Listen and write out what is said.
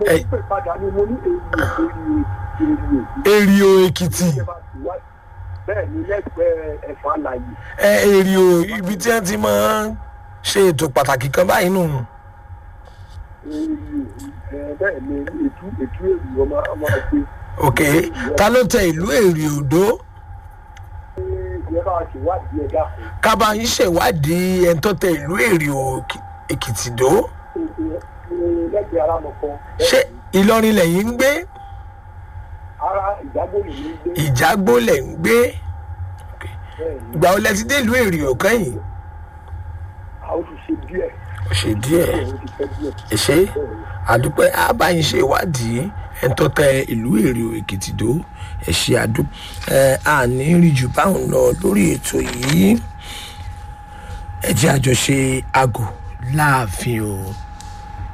Ẹ- ń pè padà ni mo ní èrè èrè èrè èrìò èkìtì bẹ́ẹ̀ ni lẹ́gbẹ̀ẹ́ ẹ̀fọ́ àlàyé ẹ èrìò ibi tí wọ́n ti máa ń ṣe ètò pàtàkì kan báyìí nù èrè bẹ́ẹ̀ ni ètú ètú èrè ọmọ ọmọ ẹgbẹ́ ok ta ló tẹ ìlú èrìòdó ìyẹn bá ti wádìí ẹ̀dá fún kábà yín ṣèwádìí ẹni tó tẹ ìlú èrìò èkìtì dó lẹ́gbẹ̀ẹ́ arámọ̀kọ ṣé ìlọrin lẹ́yìn ń gbé ara ìdágbòlè ní gbé ìjágbó lẹ̀ ń gbé bẹ́ẹ̀ ni ìgbà wo lẹ ti dé ìlú èrìò kẹ́yìn àwọn ti ṣe díẹ̀ ó ṣe díẹ̀ àwọn ti fẹ́ díẹ̀ ẹ ṣe àdúpẹ́ àbáyín ṣe ìwádìí ẹni tó tẹ ìlú èrìò èkìtì dó ẹ ṣe àdú ẹ àní rí jù báwọn lọ lórí ètò yìí ẹ jẹ́ àjọṣe àgò láàfin o.